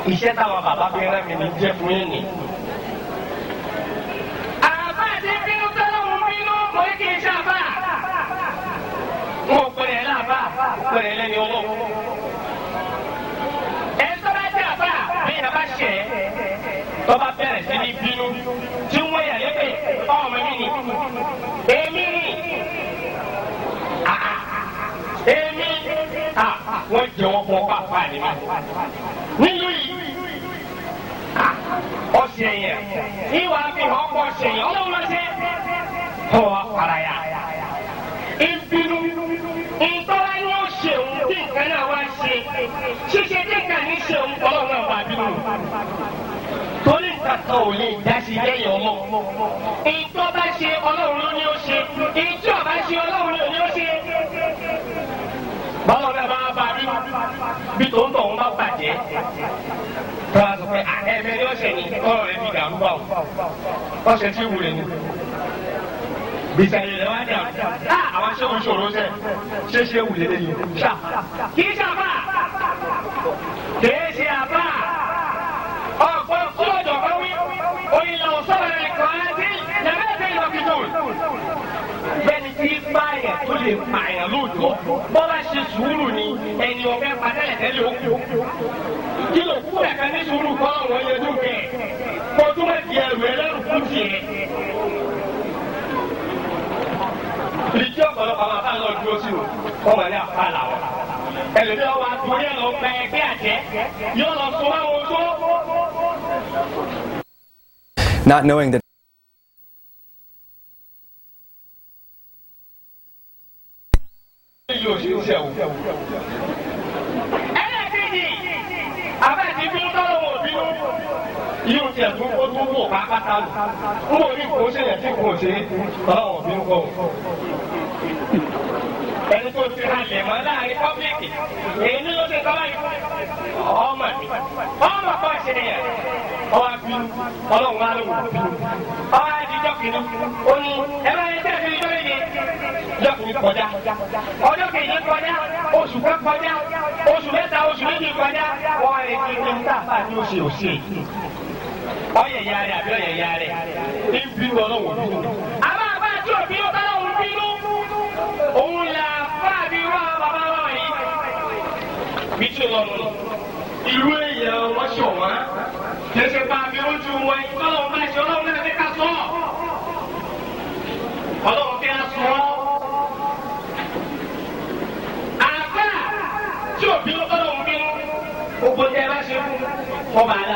iṣẹ́ táwọn bàbá fi rán mi ní jẹ́ fún yín ni. àbá àti bínú tọ́lọ́hún bínú mo ní kí n ṣàbà. n ò pèrè ẹ̀ láàbà pèrè ẹ̀ lẹ́ni ọwọ́. ẹ̀ ń tọ́lá jẹ́ àbá. bí ìyá bá ṣẹ̀ ẹ́ tó bá bẹ̀rẹ̀ sí ní bínú tí wọ́n yà lépè ọmọ mi ni èmi ni èmi wọ́n jẹ́ wọ́n fún ọkọ̀ àpá ni mi nílùú yìí ọ̀sẹ̀ yẹn ìwà fi hàn ọkọ̀ ọ̀sẹ̀ yẹn ọlọ́run lọ sí ọ̀ para ya ìbínú ìtọ́lá ni ó ṣe òun tí nǹkan náà wá ṣe ṣíṣe tí nǹkan ní ṣe òun ọlọ́run náà wà bínú torí nǹkan kan ò lè dá sí lẹ́yìn ọmọ. ìtọ́ bá ṣe ọlọ́run ló ní ó ṣe ìtí ọba ṣe ọlọ́run ló ní ó ṣe. báwo bẹ́ẹ̀ bá bá bí bí tó ń tọ̀ ń bá bàjẹ́. tọ́lá sọ pé ẹ̀mẹ́ ni ó ṣe ní ọ̀rọ̀ rẹ̀ fi dàrú bá o. ọ̀sẹ̀ tí wù rẹ̀ ni. gbèsè rẹ̀ wá dà á àwọn aṣẹ́wó ṣòro ṣe ṣé ṣé wù lé lẹ́yìn. kì í ṣàbà kì í ṣe àbà ọ̀pọ̀ kúlọ̀jọ̀ kan wí òyìnbó sọ̀rọ̀ rẹ̀ kàn án sí lẹ́mẹ̀ẹ́sẹ̀ ìlọ́kìtò. bẹ́ẹ̀ni tí báyà tó lè pààyàn lóòjọ́ bọ́lá ṣe sùúrù ni ẹni ọ̀fẹ́ padàlẹ̀tẹ́lẹ̀ òkú. kí ló kú ẹ̀ka ní sùúrù kọ́ àwọn ẹyẹdú kẹ̀ kó tó má di ẹrù ẹlẹ́rù kú tiẹ̀. ìdí ọ̀pọ̀lọpọ̀ àwọn afáàlọ́ dúró sí o wọ́n máa ní àpá làwọn ẹlòmíì ọwọ́ àtúnyẹ lọ pẹ ẹgbẹ́ àjẹ́ yóò lọ sọ wọn ojú. Not knowing that yóò ṣe iṣẹ́ o. ẹlẹ́ẹ̀kejì abẹ́ẹ̀tì bínú tọ́lọ̀ wọ̀ bínú yóò tiẹ̀ tún kó tún wò pápátá lò ń wò ní kò ṣe yẹn tí kò ṣe tọ́lọ̀ wọ̀ bínú kọ́ ẹni tó ti halẹ̀ mọ́ láàrin pọ́blíkì èyí ni ló ṣe tọ́lá yìí ọmọ mi ọmọ kan ṣe yẹn ọwọ́ bínú ọlọ́run wa ló wù bínú ọwọ́ adijọ́ kìíní ó ní ẹ bá yẹ tẹ̀sí ìjọ yìí ọjọ́ kìíní kọjá ọjọ́ kìíní kọjá oṣù kan kọjá oṣù mẹ́ta oṣù méjì kọjá wọ́n rẹ̀ kí ní sáfà ní oṣù òṣè ọyẹ̀ ya rẹ̀ àbí ọyẹ̀ ya rẹ̀ ní bínú ọlọ́run bínú. àbá àbá àti òbí ọlọ́run bínú òun là fáàbí wá bàbá wa yìí. bí tí o lọ nù ìlú èèyàn wọn ṣọ wọn kẹsẹ bá mi ojú wọn ìtọ́lọ́wọ́n bá ṣe ọlọ́run náà ní ká sọ ọlọ́run fi á sọ àgbà tí òbí ọlọ́run bínú gbogbo tẹ bá ṣe fún ọba àdá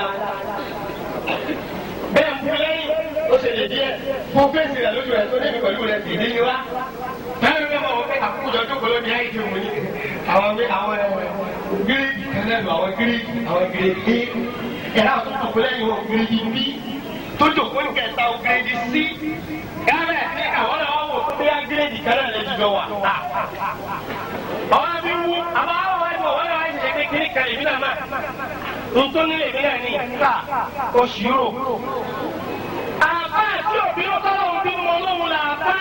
bẹ́ẹ̀ ń bú lẹ́yìn ó ṣe lè díẹ̀ fún fèsì rẹ̀ lójú rẹ̀ tó débi pẹ̀lú rẹ̀ sì ní wá bẹ́ẹ̀ ló bá wọn pé àkókò jọ jókòó lónìí ayé ti wù ní àwọn àwọn gírígì kẹlẹ́nu àwọn gírígì àwọn gírígì ẹ̀rọ àwọn tó jókòó lẹ́yìn wọn gírígì bí tó jókòó ní kẹta wọn gírígì sí gábẹ̀ ní àwọn náà wọ́n wò pé á gírígì kẹlẹ́ rẹ̀ jùlọ wà. àwọn àbí wú àbá àwọn wáyé wọ̀ wọ́n náà wáyé ṣe kékeré kan ìbí náà máa ntoni lè bí náà ní ká oṣù rò. àbá àti òbí ó tọ́lọ́ òbí mọ́ lóhùn làbá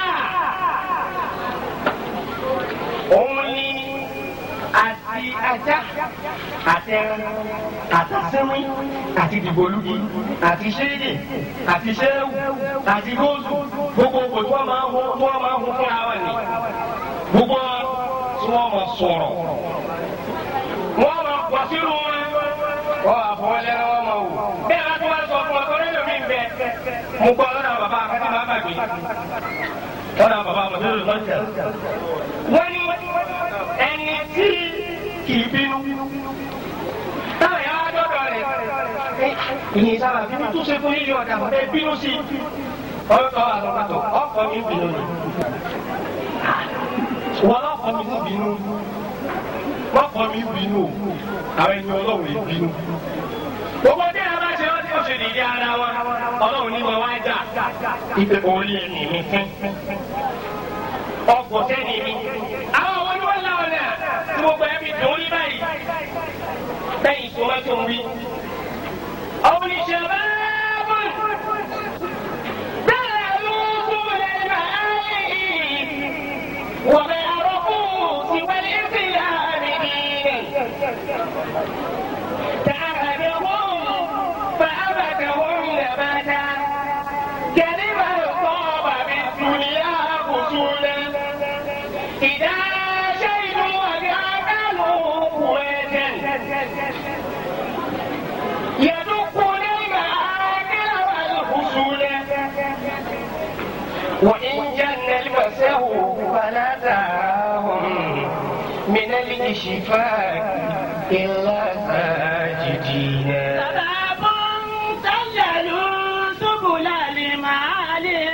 òun ni àti ajá àtẹrun àtàsẹ́wé àti dìbòlúgi àti ṣéèdè àti ṣéèwù àti góòlù gbogbo ògbò tí wọ́n máa ń hún tí wọ́n máa ń hún fúnra wọn ni gbogbo tí wọ́n máa sọ̀rọ̀ wọ́n máa pọ̀ sínú wọn wọ́n máa fọwọ́ lẹ́rọ wọn máa wò bẹ́ẹ̀ bá tí wọ́n sọ fún ọ sọ́dọ̀ lómi bẹ mo gbọ́ lọ́dọ̀ bàbá akẹ́kọ̀ọ́ máa bàgbé lọ́dọ̀ bàbá àmọ̀tẹ́lẹ̀ lọ́sẹ̀ wọ́n ní ẹni tí kì í bínú. táwọn yàrá wá dọ́dọ̀ rẹ̀ ìyìn sábà bínú tó ṣe fún yíyí ọ̀dà mọ̀ ẹ bínú sí i. ọ̀tọ̀ àtọ̀kàtọ̀ ọkọ̀ mi bínú ni. wọ́n lọ́kọ̀ mi sì bínú. wọ́n kọ́ mi bínú o àwọn ẹni ọlọ́run yìí bínú. gbogbo tí a bá ṣe ọ́ tí ó ṣe dìde ara wa ọlọ́run ní wọn wá jà ìpè orí ẹni mi fún ọkọ̀ sẹ́ni mi. àwọn ọmọ ni wọ́n láwọn náà tí gbogbo ẹbí dùn ún ní báyìí. bẹ́ẹ̀ tó má tó ń wí. ọ̀hún ni ṣe bá bọ̀. bẹ́ẹ̀ ló kú lẹ́yìn báyìí. wọ́n bẹ arọ́kù ti wẹ́lẹ́ sí láàrin. تعالوا إذا شهدوا وكانوا قوة يدقون المآكل والفصول وإن جن المسه فلا تراهم من الإشفاق إلا ساجدين سباب سللوا سبل المعالي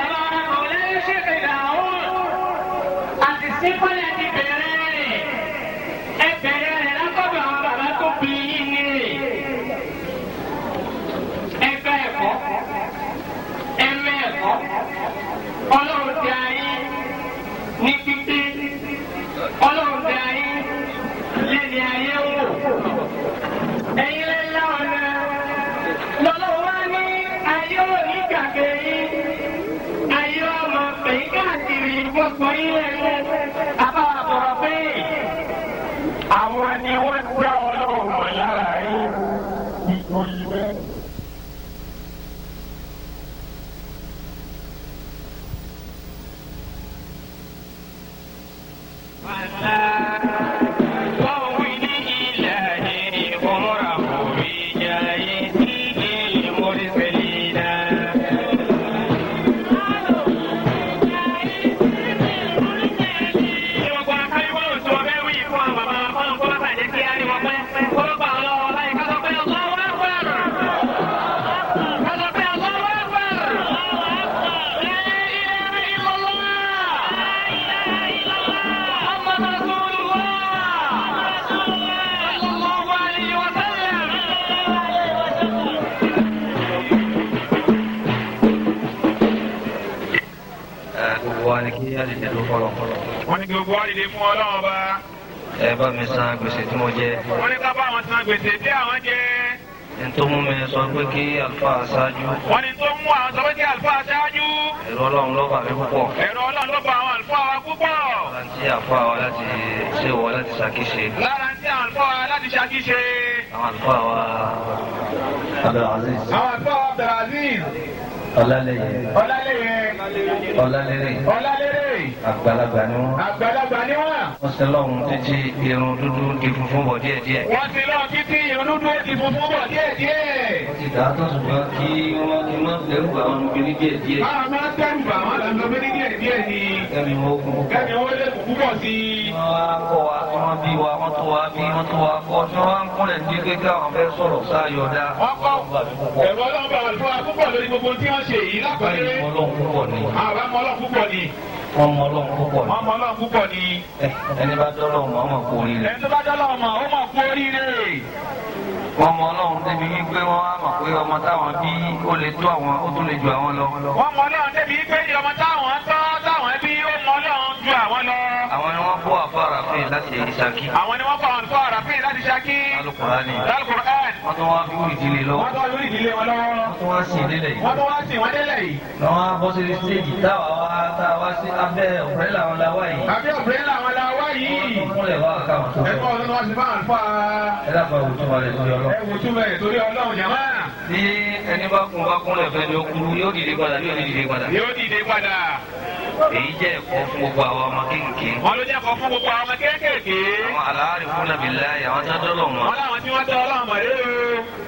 Sípọ́lẹ̀ ti bẹ̀rẹ̀ rẹ̀, ẹ bẹ̀rẹ̀ rẹ̀ lákọ̀dọ̀ àwọn bàbá tó bí yín ní rè. Ẹgbẹ́ ẹ̀kọ́, ẹmẹ́ ẹ̀kọ́, ọlọ́run ti ayé ní pípé, ọlọ́run ti ayé lẹ́ni ayé wò. Ẹ̀yin lẹ́la ọ̀nà lọ́lọ́wọ́ wá ní ayé òní gàgé yín ayé ọmọ pèyí káàkiri gbogbo ilé ilé bàbá àbọ̀rọ̀ pé àwọn ni wọ́n dá ọlọ́run mọ̀ lára yín nítorí bẹ́ẹ̀. gbogbo wa ni kí á lè dẹ̀dọ̀ fọlọ́. wọ́n ní gbogbo wa dìde fún ọlọ́run ọba. ẹ bá mi san gbèsè tí mo jẹ. wọ́n ní ká bá àwọn san gbèsè tí àwọn jẹ. n tó mú mi sọ pé kí àlùfáà ṣáájú. wọ́n ní tó mú àwọn sọ pé kí àlùfáà ṣáájú. ẹ̀rọ ọlọ́run ló bà mí púpọ̀. ẹ̀rọ ọlọ́run ló bá àwọn àlùfáà wa púpọ̀. lára tí àlùfáà wa láti ṣe wọ láti ṣàkíṣe. lára tí àwọn àlùfáà wa láti ṣàkíṣe. àwọn àlùfáà wa Abdulaziz àwọn àlùfáà wa Abdulaziz. Ọlálẹyẹ Ọlálẹ́yẹ. Ọlálẹrẹ Ọlálẹ́rẹ́. àgbàlagbà ni wọn. àgbàlagbà ni wọ́n. wọ́n ṣe lọ́hùn títí irun dúdú di funfun bọ̀ díẹ̀díẹ̀. wọ́n ti lọ títí ìrònú dúró ti funfun bọ̀ díẹ̀díẹ̀. wọ́n ti dà á tó ṣùgbọ́n kí wọ́n kí wọ́n dẹ́rù bá wọn obìnrin díẹ̀díẹ̀. máa máa tẹ́rù bà wọ́n lọ́nà bí díẹ̀díẹ̀ ni. kẹ́mi wọ́n kún púpọ̀. kẹ́mi owó lè kú púpọ̀ sí i. wọ́n wá kọ́ wa tí wọ́n bí wa wọ́n tó wa bí wọ́n tó wa kọ́ tí wọ́n wá ń kúnlẹ̀ ní kékeré àwọn fẹ́ sọ̀rọ̀ sáyọ̀ dá. wọ́n kọ́ ẹ̀rọ ọlọ́run bá wà fún wa púpọ̀ lórí gbogbo tí wọ́n ṣe yìí lápẹ̀lẹ́. báyìí mọ́ ọlọ́run púpọ̀ ni àwọn ọmọ ọlọ́run púpọ̀ ni. wọ́n mọ ọlọ́run púpọ̀ ni. wọ́n mọ ọlọ́run púpọ̀ ni. Ẹ, ẹni bá dọ́lọ́ mọ́ ọmọ kú oríire. ẹni tó bá dọ́lọ́ ọmọ ó mọ̀ kú oríire. wọ́n mọ ọlọ́run débi wípé wọ́n á mọ̀ pé ọmọ táwọn bí ó lè tó àwọn ó tún lè ju àwọn lọ. wọ́n mọ ọlọ́run débi pé ní ọmọ táwọn tọ́ táwọn bí ó mọ ọlọ́run ju àwọn lọ. àwọn ni wọ́n kó àfárá fún yìí láti ìṣàkí. àwọn ni wọ́n kọ́ àwọn fún àràfin láti ṣákí. Al-Qur'ani. Al-Qur'an. wọ́n tún wá fi wúrì ìdílé lọ́wọ́. wọ́n tọ́ lórí ìdílé wọn lọ́wọ́. wọ́n tún wá sí ìdílé yìí. wọ́n tún wá sí wọn délẹ̀ yìí. wọ́n á bọ́ sí stéèjì táwa wá táwa sí abẹ́ ọ̀pẹ́lẹ̀ àwọn làwa yìí. àbí ọ̀bẹ̀rẹ̀ làwọn la wá wọ́n yìí. tún múlẹ̀ wá káwọn tó ẹ̀kọ́ sọ. ọ̀dọ́ ni wọ́n ti fáwọn fún wa. ẹ dábàá òtún wa lè torí ọlọ́. ẹ wò tún bẹ́ẹ̀ torí ọlọ́run jàmá. tí ẹni bá kún bá kúnlẹ̀ fẹ́ ni ó kú yóò dìde padà yóò ní dìde padà. yóò dìde padà. èyí jẹ́ ẹ̀kọ́ fún gbogbo àwọn ọmọ kéékèèké. wọ́n ló jẹ́ kọ́ fún gbogbo àwọn ọmọ kéékèèké. àwọn àlàáre fún nàbí láàyè àwọn tó dọ́lọ̀ wọ́n wọn. láwọn tí wọ́n tọ́ ọlọ́run mọ̀ lé o.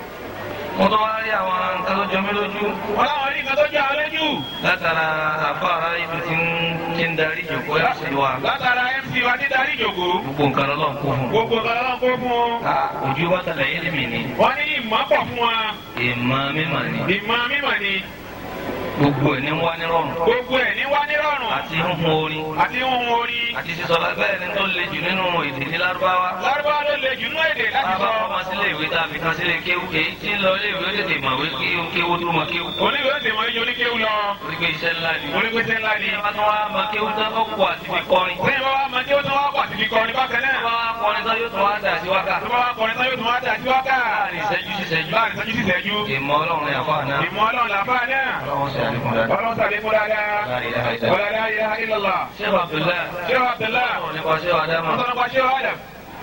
mo tún wá rí àwọn nǹkan tó jọ mí lójú. wọ́n láwọn rí nǹkan tó jẹ́ àwọn lójú. látara àfáàrà ibi tí ń tí ń darí ìjòkó ẹ̀ sí wa. látara mc wa ti darí ìjòkó. gbogbo nǹkan lọ́lọ́run kó fún. gbogbo ọ̀gá ọlọ́run kó fún un. Ah, ojú wa tẹ̀lé yé mi ni. wọ́n ní ìmọ̀ pọ̀ fún wa. ìmọ̀ mímọ̀ ni. ìmọ̀ mímọ̀ ni. gbogbo ẹ̀ ní wá ní rọrùn. gbogbo ẹ̀ ní wá ní rọrùn. àti huhun orin. àti ohun orin. àti sísọ lábẹ́ ẹni tó le jù nínú èdè ní lárúbáwá. lárúbáwá ló le jù nú èdè láti bàbá sọ. ọmọ sílé ìwé tá a fi kan sílé kéwú èyí tí ń lọ ilé ìwé ó tètè mọ̀wé kí ó kéwú tó mọ kéwú. oníwèé ó sì mọ ijó ní kéwù lọ. orí pé iṣẹ́ ńlá ni. onígbèsè ńlá ni. bá tún wá mọ kéwú tán ó kó àti fi kọrin. lẹ́yìn bá wá mọ tí ó tún wá pàtì fi kọrin bákan tó náà. bá wá kọrin tán yóò tún wá dà sí wákà. tó bá wá kọrin tán yóò tún wá dà sí wákà. láàrin ìṣẹ́jú sí ìṣẹ́jú. láàrin ìṣẹ́jú sí ìṣẹ́jú. ìmọ̀ ọlọ́run ni àfa náà. ìmọ̀ ọlọ́run làbá náà. ọlọ́run ṣe àlékún dáadáa. ọlọ́run sàlékún dáadáa. La ilaha illallah. wàlá la ilaha illallah. ṣé Abdullahi. ṣé wàá tẹ̀lá. ọ̀rọ̀ nípa ṣé wàá dámà. wọ́n tọ́nà pa ṣé wàá dà.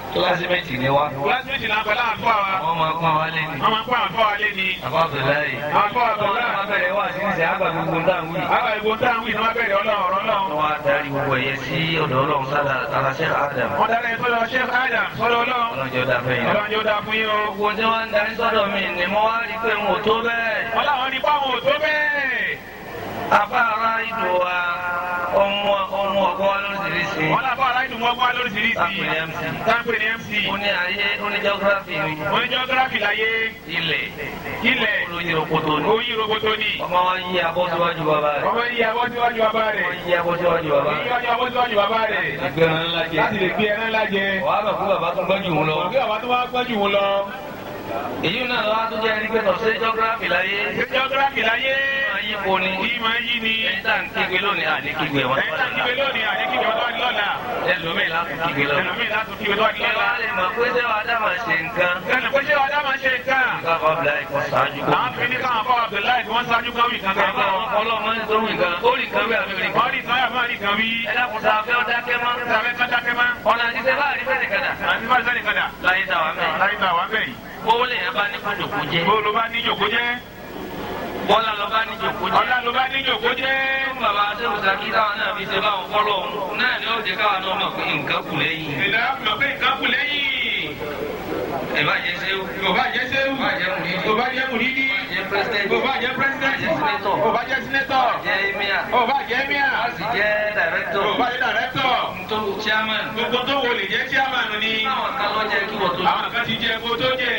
kílásímẹ́tì ni wá. kílásímẹ́tì náà pẹ̀lú àwọn àfọ àwa. wọ́n máa pọ́n wa lé ní. wọ́n máa ń pẹ́ àwọn àfọ wa lé ní. àbá Abdullahi. àwọn àfọ àbọ̀ wọ́n náà. máa bẹ̀rẹ̀ wá sí ìṣẹ́ àgbà gbogbo ń dáhùn yìí. àwọn ìbò táwọn ìnáwó bẹ̀rẹ̀ ọlọ́run ọ̀rọ̀ náà. wọ́n wá darí gbogbo ẹ̀yẹ sí ọ̀dọ̀ ọlọ́run sára sára Sheikh Adam. wọ́n dára ẹ̀sọ́ lọ Sheikh Adam sọ́dọ̀ ọlọ́run. ọlọ́jọ́ dá fẹ́ yín. ọlọ́run yóò dáa fún yín o. gbogbo tí wọ́n ń darí sọ́dọ̀ mi ni mo wá rí pé mo tó bẹ́ẹ̀. wọ́n láwọn ní fáwọn ò tó bẹ́ẹ̀. afárá ìdò wa ọmọ ọmọ ọgbọ́n lóríṣiríṣi. wọ́n láwọn ará ìdùnnú ọgbọ́n lóríṣiríṣi. Táǹpẹ̀ ní MC. táǹpẹ̀ ní MC. ó ní ayé ó ní geography ni. wọ́n ní geography láyé. ilẹ̀ ilẹ̀. olóyè òkòtò ni. oyin roboto ni. ọmọ wa yí abọ́ síwájú bàbá rẹ̀. ọmọ yìí abọ́ síwájú bàbá rẹ̀. ọmọ yí abọ́ síwájú bàbá yìí rẹ̀. abọ́ síwájú bàbá rẹ̀. ìgbẹ́ràn ńlá jẹ. láti lè gbé ẹran ńlá jẹ. wàá bẹ̀ fún bàbá tó gbọ́jú òun lọ. òbí àwa tó wá gbọ́jú wọn lọ. èyí náà lọ́wọ́ tó jẹ́ ẹni pé tọ̀sí geography láyé. geography láyé. máa yí po ni. yìí máa yí ni. ẹni tá à ń kígbe lónìí àní kígbe wọn. ẹ̀yin tá a kígbe lónìí àyè kígbe ọdún àdí lọ́la. ẹlòmíì láti kígbe lọ. ẹlòmíì láti kígbe ọdún àdí kí lọ́la. wàá lè mọ̀ pé sẹ́wọ̀n adama ṣe nǹkan. sẹ́nu pé ṣé ọ̀dà máa ṣe nǹkan. ká bá bila ẹ̀kọ́ ṣáájú kó. àwọn fi ní káwọn fọwọ́ Abdullahi tí wọ́n ṣáájú kan wí kan kan Bàbá kan. ọlọ́mọ ní torí nǹkan ó rí nǹkan bí àbí rí nǹkan. wọ́n rí sọ́yà máa rí kan wí. ẹ dákun sá fẹ́ ọ dákẹ́ mọ́. sàbẹ̀ kan dákẹ́ má. ọ̀nà àti sẹ́ bá rí fẹ́ nìkan dà. àti bá sẹ́ni kan dà. láyé tá a wà mẹ́rin. láyé tá a wà bẹ́ẹ̀ yìí. owó lè yẹn bá ní kó jòkó jẹ́. bó ló bá ní jòkó jẹ́. bọ́lá lọ bá ní jòkó jẹ́. ọ̀la ló bá ní jòkó jẹ́. fún bàbá sẹ́wùsà kí táwọn náà fi ṣe báwọn fọ́lọ́ òun náà ni ó jẹ́ káwọn náà mọ̀ pé nǹkan kù lẹ́yìn. ìdá mọ̀ pé nǹkan kù lẹ́yìn. ẹ bá jẹ́ sẹ́wù. Kò bá jẹ́ sẹ́wù. Kò bá jẹ́ mùdídì. Kò bá jẹ́ mùdídì. jẹ́ pírẹsidẹ́ntì. Kò bá jẹ́ pírẹsidẹ́ntì. Kò bá jẹ́ sínétọ̀. Kò bá jẹ́ sínétọ̀. jẹ́ emir. Kò bá jẹ́ míà. a sì jẹ́ dàrẹ́tọ̀. Kò bá jẹ́ dàrẹ́tọ̀. tó chairman. Gbogbo tó wò lè jẹ́ chairman ni. táwọn kan lọ jẹ́ kí wọ́n tó. Àwọn kan ti jẹ kó tó jẹ.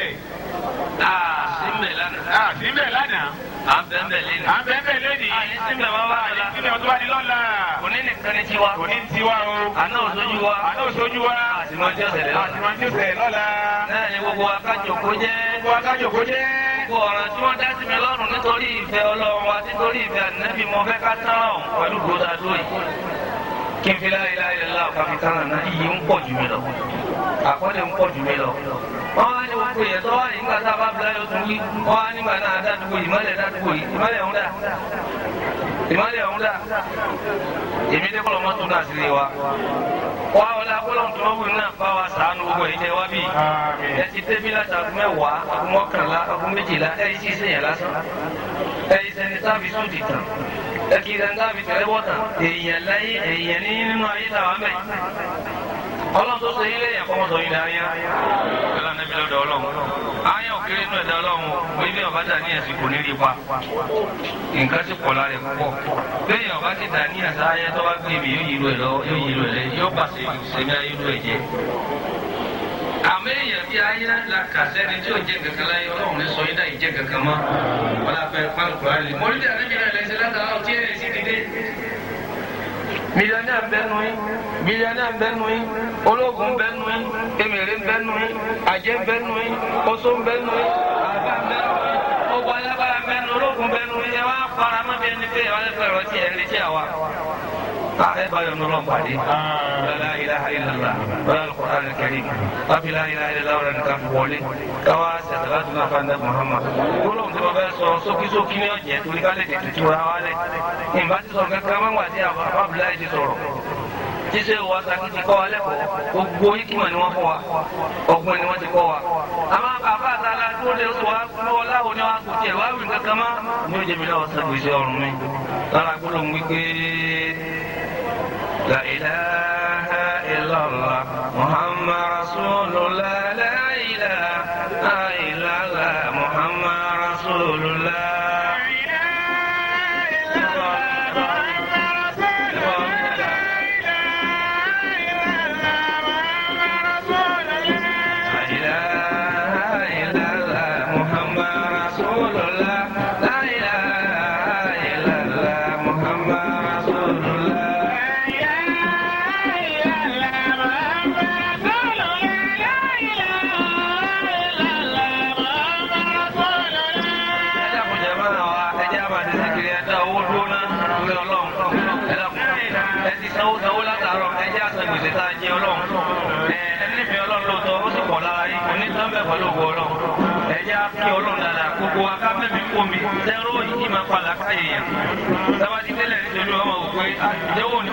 aa símbẹ̀ lánàá. À síbẹ̀ lánàá. à ń bẹ́ẹ̀ bẹ́ẹ̀ lẹ́nu. À ń bẹ́ẹ̀ bẹ́ẹ̀ lónìí. àní símbẹ̀ máa wá Àní lọ́la. síbẹ̀ tó bá di lọ́la. òní nìkan ni tiwa. Kò ní tiwa o. àná òṣojú wa. Àná òṣojú wa. àtìmọ́ tí ó ṣẹlẹ̀ lọ́la. Àtìmọ́ tí ó ṣẹlẹ̀ lọ́la. náà ni gbogbo akájọ kó jẹ́. Gbogbo akájọ kó jẹ́. gbogbo ọ̀ràn tí wọ́n dá sí mi lọ́rùn nítorí ìfẹ́ ọlọ́run wa nítorí ìfẹ́ ànábì mo fẹ́ ká tán ọ̀hún pẹ̀lú gbòdà lóyè. kí n fi láyé láyé lọ́la ọ̀ká fi tán àná iyì ń pọ̀ jù mí lọ. àkọlé ń pọ̀ jù mí lọ. wọ́n wá ní gbogbo yẹn tó wá ní nígbà tá a bá bila yóò tún wí. wọ́n wá nígbà náà dádúgbò ìmọ̀lẹ̀ dádúgbò yìí ìmọ̀lẹ̀ ọ̀hún dà. ìmọ̀lẹ̀ ọ̀hún dà. èmi dé kọ́lọ́ mọ́tò náà sí wa. wá ọlá kọ́lọ́ tó wù náà bá wa sàánú gbogbo ìjẹ́ wá bíi Àmín. ẹ ti débi láti aago mẹ́wàá aago mọ́kànlá aago méjìlá ẹ yìí sì sèyàn lásán ẹ yìí sẹni tábì sódì tán ẹ kì í sẹni tábì tẹlẹbọ tán èèyàn láyé èèyàn ní nínú ayé làwọn mẹ ọlọ́run tó sọ yín lẹ́yìn àkọ́mọ́ sọ yín láyé ọlọ́run níbi lọ́dọ̀ ọlọ́run ayé òkèrè inú ẹ̀dá ọlọ́run o ibi ọba dà ní ẹ̀sìn kò ní rí pa nǹkan ti pọ̀ lára ẹ̀ púpọ̀ lẹ́yìn ọba ti dà ní ẹ̀sán ayé tó bá gbé mi yóò yí irú ẹ̀ lọ yóò yí irú ẹ̀ lẹ yóò pàṣẹ ìṣẹ̀mí ayé irú ẹ̀ jẹ́ àmì èèyàn bíi ayé la kà sẹ́ni tí ò jẹ́ kankan láyé ọlọ́run ní sọ yín dá ìjẹ́ kankan mọ́ wọn la fẹ́ pálukù alẹ́ mọ́lí bí alẹ́ mìíràn lẹ́sẹ̀ látara ọtí ẹ̀ sí dídé. mílíọ̀nù bẹ́nu yín mílíọ̀nù bẹ́nu yín ológun bẹ́nu yín emèrè bẹ́nu yín àjẹ́ bẹ́nu yín oṣó bẹ́nu yín àbá bẹ́nu yín gbogbo alábàá bẹ́nu ológun bẹ́nu yín ẹ wá fara mọ́ bí ẹni pé ẹ wá lẹ́fẹ̀ẹ́ rọ tí ẹ ń retí àwa. ẹ bá yọ̀ nínú ọ̀pàdé. لا إله إلا الله ولا القرآن الكريم وفي لا إله إلا الله ولا نكاف wọlé káwá sẹ̀sẹ̀láàtú náà fanda Muhammad gbólóhùn tí wọ́n fẹ́ sọ sókísókí ní ọ̀jẹ̀ torí ká lè tètè túra wá lẹ̀ ìbá ti sọ kankan máa ń wà sí àbábíláì ti sọ̀rọ̀ jíṣẹ́ wa saki ti kọ́ wa lẹ́kọ̀ọ́ gbogbo yíkìmọ̀ ni wọ́n fọ́ wa ọgbọ́n ni wọ́n ti kọ́ wa àmọ́ àbá àtàlà tó lè sọ wa lọ́wọ́ láwo ni wọ́n kò tiẹ̀ wá wí kankan mọ́ ní ó jẹ́mi lọ́wọ́ sàgbèsè ọ̀run mi lára gbólóhùn wípé la ilaha illallah muhammad rasulullah la ilaha illallah muhammad rasulullah. La ilaha illallah muhammad rasulullah la ilaha illallah muhammad rasulullah. ẹ̀dá kò jẹ́ máa wá ẹjẹ́ àmà ti sèkiri ẹ̀dá owó dúró náà lórí ọlọ́run ẹ̀dá kò ẹ ti sanwó sanwó látàárọ̀ ẹjẹ́ àsan gbèsè tá a jẹ ọlọ́run ẹ ẹnífẹ̀ẹ́ ọlọ́run lóòótọ́ ó sì pọ̀ lára yìí kò ní tán bẹ́ẹ̀ pẹ̀lú ògbó ọlọ́run ẹjẹ́ á kí ọlọ́run dáadáa gbogbo akámẹ́mí kó mi sẹ́rọ̀ yìí máa padà káyé yẹn sábà ti tẹ́lẹ̀ nítorí ọmọ òkú ìdẹ́wò ní